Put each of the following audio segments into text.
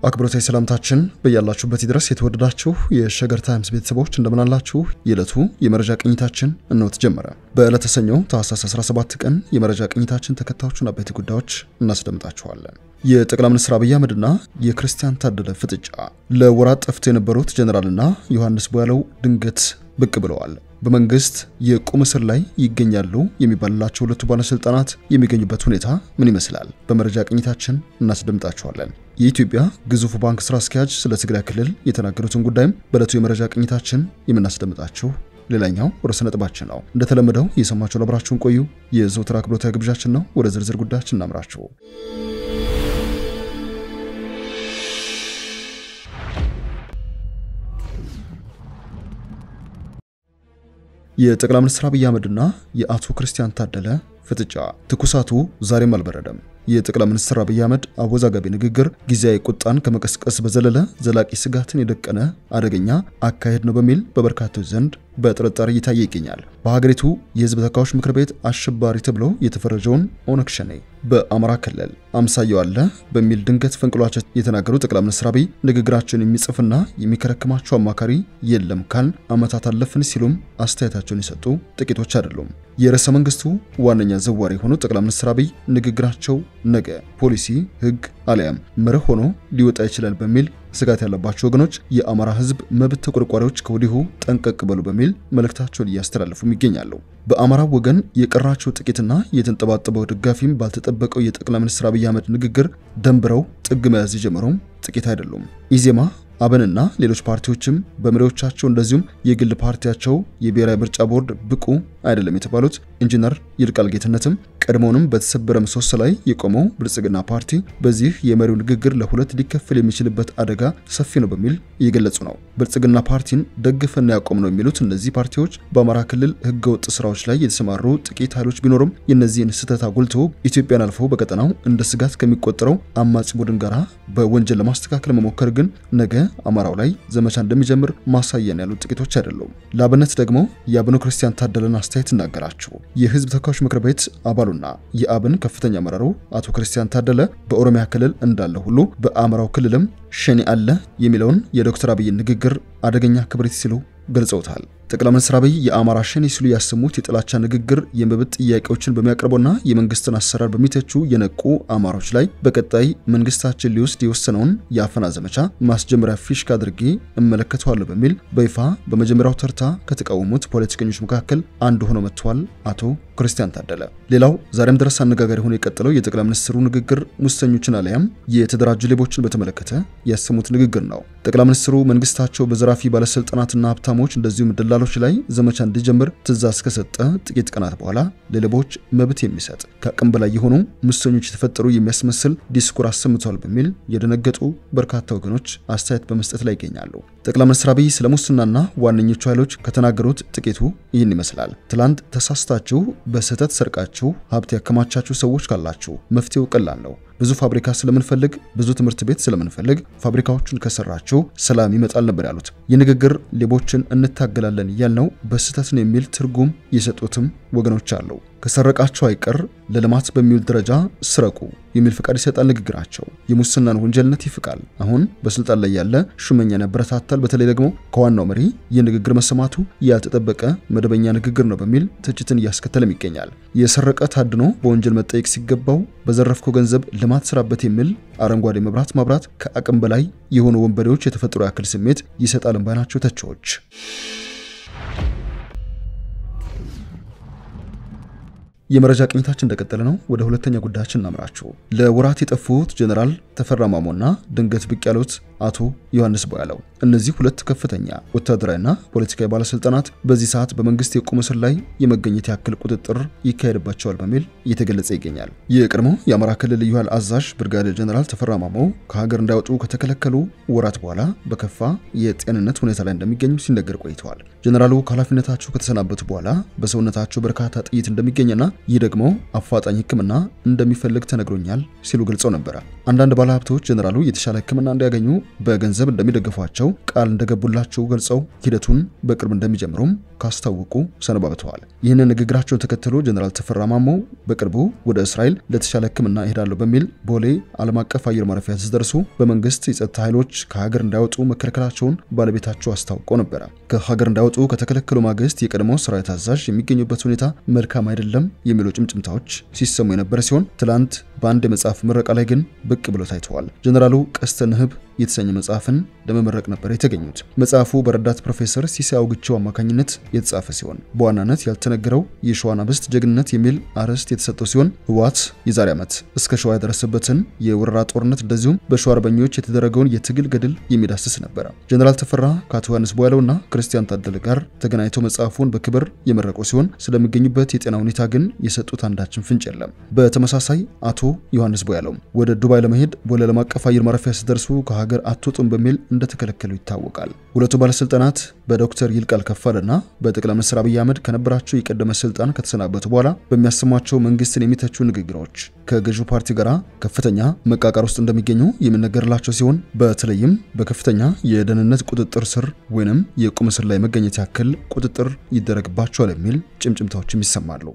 አክብሮታዊ ሰላምታችን በያላችሁበት ድረስ የተወደዳችሁ የሸገር ታይምስ ቤተሰቦች እንደምናላችሁ። የዕለቱ የመረጃ ቅኝታችን እነሆ ተጀመረ። በዕለተ ሰኞ ታህሳስ 17 ቀን የመረጃ ቅኝታችን ተከታዮቹን አበይት ጉዳዮች እናስደምጣችኋለን። የጠቅላይ ሚኒስትር አብይ አህመድና የክርስቲያን ታደለ ፍጥጫ፣ ለወራት ጠፍተው የነበሩት ጀኔራልና ዮሐንስ ቦያለው ድንገት ብቅ ብለዋል። በመንግስት የቁም እስር ላይ ይገኛሉ የሚባልላቸው ሁለቱ ባለስልጣናት የሚገኙበት ሁኔታ ምን ይመስላል? በመረጃ ቅኝታችን እናስደምጣችኋለን። የኢትዮጵያ ግዙፉ ባንክ ስራ አስኪያጅ ስለ ትግራይ ክልል የተናገሩትን ጉዳይም በዕለቱ የመረጃ ቅኝታችን የምናስደምጣችሁ ሌላኛው ርዕሰ ነጥባችን ነው። እንደተለመደው የሰማችሁ ለብራችሁን ቆዩ የዘውትር አክብሮታዊ ግብዣችን ነው። ወደ ዝርዝር ጉዳያችን እናምራችሁ። የጠቅላይ ሚኒስትር አብይ አህመድና የአቶ ክርስቲያን ታደለ ፍጥጫ ትኩሳቱ ዛሬም አልበረደም። የጠቅላይ ሚኒስትር አብይ አህመድ አወዛጋቢ ንግግር ጊዜያዊ ቁጣን ከመቀስቀስ በዘለለ ዘላቂ ስጋትን የደቀነ አደገኛ አካሄድ ነው በሚል በበርካቶች ዘንድ በጥርጣሬ እየታየ ይገኛል። በሀገሪቱ የሕዝብ ተወካዮች ምክር ቤት አሸባሪ ተብሎ የተፈረጀውን ኦነግ ሸኔ በአማራ ክልል አምሳያው አለ በሚል ድንገት ፈንቅሏቸው የተናገሩ ጠቅላይ ሚኒስትር አብይ ንግግራቸውን የሚጽፍና የሚከረክማቸው አማካሪ የለም ካል ዓመታት አለፍን ሲሉም አስተያየታቸውን የሰጡ ጥቂቶች አይደሉም። የርዕሰ መንግስቱ ዋነኛ ዘዋሪ የሆኑት ጠቅላይ ሚኒስትር አብይ ንግግራቸው ነገ ፖሊሲ፣ ሕግ አሊያም መርህ ሆኖ ሊወጣ ይችላል በሚል ስጋት ያለባቸው ወገኖች የአማራ ህዝብ መብት ተቆርቋሪዎች ከወዲሁ ጠንቀቅ በሉ በሚል መልእክታቸውን እያስተላለፉም ይገኛሉ። በአማራ ወገን የቀራቸው ጥቂትና የተንጠባጠበው ደጋፊም ባልተጠበቀው የጠቅላይ ሚኒስትር አብይ አህመድ ንግግር ደንብረው ጥግ መያዝ የጀመረውም ጥቂት አይደሉም። ኢዜማ አብንና ሌሎች ፓርቲዎችም በመሪዎቻቸው እንደዚሁም የግል ፓርቲያቸው የብሔራዊ ምርጫ ቦርድ ብቁ አይደለም የተባሉት ኢንጂነር ይልቃል ጌትነትም ቀድሞውንም በተሰበረ ምሰሶ ላይ የቆመው ብልጽግና ፓርቲ በዚህ የመሪው ንግግር ለሁለት ሊከፈል የሚችልበት አደጋ ሰፊ ነው በሚል እየገለጹ ነው። ብልጽግና ፓርቲን ደግፈና ያቆም ነው የሚሉት እነዚህ ፓርቲዎች በአማራ ክልል ህገወጥ ስራዎች ላይ የተሰማሩ ጥቂት ኃይሎች ቢኖሩም የእነዚህን ስህተት አጉልቶ ኢትዮጵያን አልፎ በቀጠናው እንደ ስጋት ከሚቆጠረው አማጺ ቡድን ጋር በወንጀል ለማስተካከል መሞከር ግን ነገ አማራው ላይ ዘመቻ እንደሚጀምር ማሳያን ያሉት ጥቂቶች አይደሉም። ለአብነት ደግሞ የአብኑ ክርስቲያን ታደለን አስተያየት እናገራችሁ። የህዝብ ተወካዮች ምክር ቤት አባሉና የአብን ከፍተኛ አመራሩ አቶ ክርስቲያን ታደለ በኦሮሚያ ክልል እንዳለ ሁሉ በአማራው ክልልም ሸኔ አለ የሚለውን የዶክተር አብይን ንግግር አደገኛ ክብሪት ሲሉ ገልጸውታል። ጠቅላይ ሚኒስትር አብይ የአማራ ሸኔ ሲሉ ያሰሙት የጥላቻ ንግግር የመብት ጥያቄዎችን በሚያቀርቡና የመንግስትን አሰራር በሚተቹ የነቁ አማሮች ላይ በቀጣይ መንግስታችን ሊወስድ የወሰነውን የአፈና ዘመቻ ማስጀመሪያ ፊሽካ አድርጌ እመለከተዋለሁ በሚል በይፋ በመጀመሪያው ተርታ ከተቃወሙት ፖለቲከኞች መካከል አንዱ ሆነው መጥተዋል አቶ ክርስቲያን ታደለ። ሌላው ዛሬም ድረስ አነጋጋሪ ሆኖ የቀጠለው የጠቅላይ ሚኒስትሩ ንግግር ሙሰኞችን አሊያም የተደራጁ ሌቦችን በተመለከተ ያሰሙት ንግግር ነው። ጠቅላይ ሚኒስትሩ መንግስታቸው በዘራፊ ባለስልጣናትና ሀብታሞች እንደዚሁም ደላሎች ላይ ዘመቻ እንዲጀምር ትዕዛዝ ከሰጠ ጥቂት ቀናት በኋላ ለሌቦች መብት የሚሰጥ ከአቅም በላይ የሆኑ ሙሰኞች የተፈጠሩ የሚያስመስል ዲስኩር አሰምተዋል በሚል የደነገጡ በርካታ ወገኖች አስተያየት በመስጠት ላይ ይገኛሉ። ጠቅላይ ሚኒስትር አብይ ስለ ሙስናና ዋነኞቹ ኃይሎች ከተናገሩት ጥቂቱ ይህን ይመስላል። ትላንት ተሳስታችሁ በስህተት ሰርቃችሁ ሀብት ያከማቻችሁ ሰዎች ካላችሁ መፍትሄው ቀላል ነው። ብዙ ፋብሪካ ስለምንፈልግ፣ ብዙ ትምህርት ቤት ስለምንፈልግ ፋብሪካዎቹን ከሰራችሁ ሰላም ይመጣል ነበር ያሉት። ይህ ንግግር ሌቦችን እንታገላለን ያልነው በስህተት ነው የሚል ትርጉም የሰጡትም ወገኖች አሉ። ከሰረቃቸው አይቀር ለልማት በሚውል ደረጃ ስረቁ የሚል ፍቃድ ይሰጣል ንግግራቸው። የሙስናን ወንጀልነት ይፍቃል። አሁን በስልጣን ላይ ያለ ሹመኛን ያበረታታል። በተለይ ደግሞ ከዋናው መሪ ይህ ንግግር መሰማቱ ያልተጠበቀ መደበኛ ንግግር ነው በሚል ትችትን እያስከተለም ይገኛል። የሰረቀ ታድኖ በወንጀል መጠየቅ ሲገባው በዘረፍከው ገንዘብ ልማት ስራበት የሚል አረንጓዴ መብራት ማብራት ከአቅም በላይ የሆኑ ወንበዴዎች የተፈጥሮ ያክል ስሜት ይሰጣል ባይናቸው ተቺዎች። የመረጃ ቅኝታችን እንደቀጠለ ነው። ወደ ሁለተኛ ጉዳያችን እናምራችሁ። ለወራት የጠፉት ጀኔራል ተፈራ ማሞና ድንገት ብቅ ያሉት አቶ ዮሐንስ ቦያለው እነዚህ ሁለት ከፍተኛ ወታደራዊና ፖለቲካዊ ባለስልጣናት በዚህ ሰዓት በመንግስት የቁም እስር ላይ የመገኘት ያክል ቁጥጥር ይካሄድባቸዋል በሚል እየተገለጸ ይገኛል። የቀድሞ የአማራ ክልል ልዩ ኃይል አዛዥ ብርጋዴር ጀኔራል ተፈራ ማሞ ከሀገር እንዳይወጡ ከተከለከሉ ወራት በኋላ በከፋ የጤንነት ሁኔታ ላይ እንደሚገኙ ሲነገር ቆይተዋል። ጀኔራሉ ከኃላፊነታቸው ከተሰናበቱ በኋላ በሰውነታቸው በርካታ ጥይት እንደሚገኝና ይህ ደግሞ አፋጣኝ ሕክምና እንደሚፈልግ ተነግሮኛል ሲሉ ገልጸው ነበረ። አንዳንድ ባለሀብቶች ጀኔራሉ የተሻለ ሕክምና እንዲያገኙ በገንዘብ እንደሚደግፏቸው ቃል እንደገቡላቸው ገልጸው ሂደቱን በቅርብ እንደሚጀምሩም ካስታወቁ ሰነባብተዋል። ይህንን ንግግራቸውን ተከትሎ ጀኔራል ተፈራ ማሞ በቅርቡ ወደ እስራኤል ለተሻለ ሕክምና እሄዳለሁ በሚል ቦሌ ዓለም አቀፍ አየር ማረፊያ ሲደርሱ በመንግስት የጸጥታ ኃይሎች ከሀገር እንዳይወጡ መከልከላቸውን ባለቤታቸው አስታውቀው ነበረ። ከሀገር እንዳይወጡ ከተከለከሉ ማግስት የቀድሞ ሰራዊት አዛዥ የሚገኙበት ሁኔታ መልካም አይደለም የሚሉ ጭምጭምታዎች ሲሰሙ የነበረ ሲሆን ትላንት በአንድ የመጽሐፍ ምረቃ ላይ ግን ብቅ ብሎ ታይተዋል። ጀኔራሉ ቀስተ ንህብ የተሰኘ መጽሐፍን ለመመረቅ ነበር የተገኙት። መጽሐፉ በረዳት ፕሮፌሰር ሲሳይ አውግቸው አማካኝነት የተጻፈ ሲሆን በዋናነት ያልተነገረው የሸዋን አብስት ጀግንነት የሚል አርዕስት የተሰጠው ሲሆን ህወሓት የዛሬ ዓመት እስከ ሸዋ ያደረሰበትን የወረራ ጦርነት እንደዚሁም በሸዋ አርበኞች የተደረገውን የትግል ገድል የሚዳስስ ነበረ። ጀኔራል ተፈራ ከአቶ ዮሐንስ ቦያለውና ክርስቲያን ታደለ ጋር ተገናኝተው መጽሐፉን በክብር የመረቁ ሲሆን ስለሚገኙበት የጤና ሁኔታ ግን የሰጡት አንዳችን ፍንጭ የለም። በተመሳሳይ አቶ ዮሐንስ ቦያለው ወደ ዱባይ ለመሄድ ቦሌ ዓለም አቀፍ አየር ማረፊያ ሲደርሱ ከሀገር አትወጡም በሚል እንደተከለከሉ ይታወቃል። ሁለቱ ባለስልጣናት በዶክተር ይልቃል ከፋለና በጠቅላይ ሚኒስትር አብይ አህመድ ከነበራቸው የቀደመ ስልጣን ከተሰናበቱ በኋላ በሚያሰሟቸው መንግስትን የሚተቹ ንግግሮች ከገዢው ፓርቲ ጋር ከፍተኛ መቃቃር ውስጥ እንደሚገኙ የሚነገርላቸው ሲሆን በተለይም በከፍተኛ የደህንነት ቁጥጥር ስር ወይንም የቁም እስር ላይ መገኘት ያክል ቁጥጥር ይደረግባቸዋል የሚል ጭምጭምታዎችም ይሰማሉ።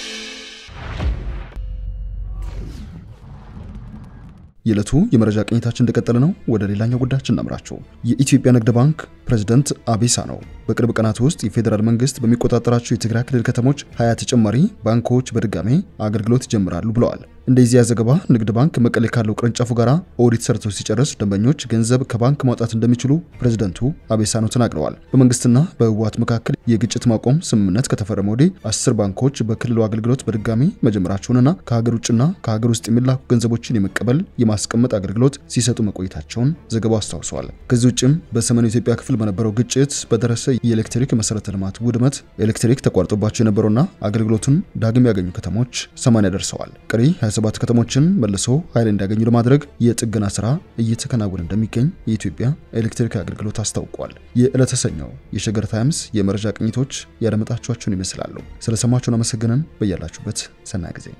የዕለቱ የመረጃ ቅኝታችን እንደቀጠለ ነው። ወደ ሌላኛው ጉዳያችን እናምራቸው። የኢትዮጵያ ንግድ ባንክ ፕሬዝዳንት አቤሳ ነው በቅርብ ቀናት ውስጥ የፌዴራል መንግስት በሚቆጣጠራቸው የትግራይ ክልል ከተሞች ሀያ ተጨማሪ ባንኮች በድጋሜ አገልግሎት ይጀምራሉ ብለዋል። እንደዚያ ዘገባ ንግድ ባንክ መቀሌ ካለው ቅርንጫፉ ጋር ኦዲት ሰርቶ ሲጨርስ ደንበኞች ገንዘብ ከባንክ ማውጣት እንደሚችሉ ፕሬዝደንቱ አቤሳኖ ተናግረዋል። በመንግስትና በህወሓት መካከል የግጭት ማቆም ስምምነት ከተፈረመ ወዲህ አስር ባንኮች በክልሉ አገልግሎት በድጋሚ መጀመራቸውንና ከሀገር ውጭና ከሀገር ውስጥ የሚላኩ ገንዘቦችን የመቀበል የማስቀመጥ አገልግሎት ሲሰጡ መቆየታቸውን ዘገባው አስታውሰዋል። ከዚህ ውጭም በሰሜኑ ኢትዮጵያ ክፍል በነበረው ግጭት በደረሰ የኤሌክትሪክ መሰረተ ልማት ውድመት ኤሌክትሪክ ተቋርጦባቸው የነበሩና አገልግሎቱን ዳግም ያገኙ ከተሞች 80 ደርሰዋል። ቀሪ 27 ከተሞችን መልሶ ኃይል እንዲያገኙ ለማድረግ የጥገና ስራ እየተከናወነ እንደሚገኝ የኢትዮጵያ ኤሌክትሪክ አገልግሎት አስታውቋል። የዕለተ ሰኞው የሸገር ታይምስ የመረጃ ቅኝቶች ያደመጣችኋቸውን ይመስላሉ። ስለሰማችሁን አመሰግነን። በያላችሁበት ሰናይ ጊዜ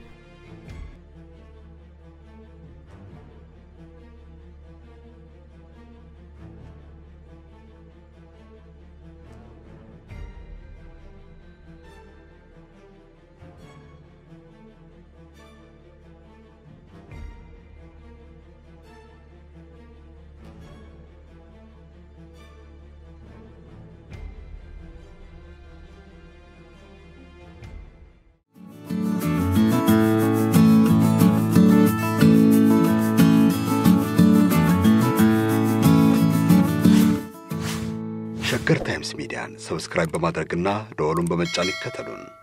ሸገር ታይምስ ሚዲያን ሰብስክራይብ በማድረግና ደወሉን በመጫን ይከተሉን።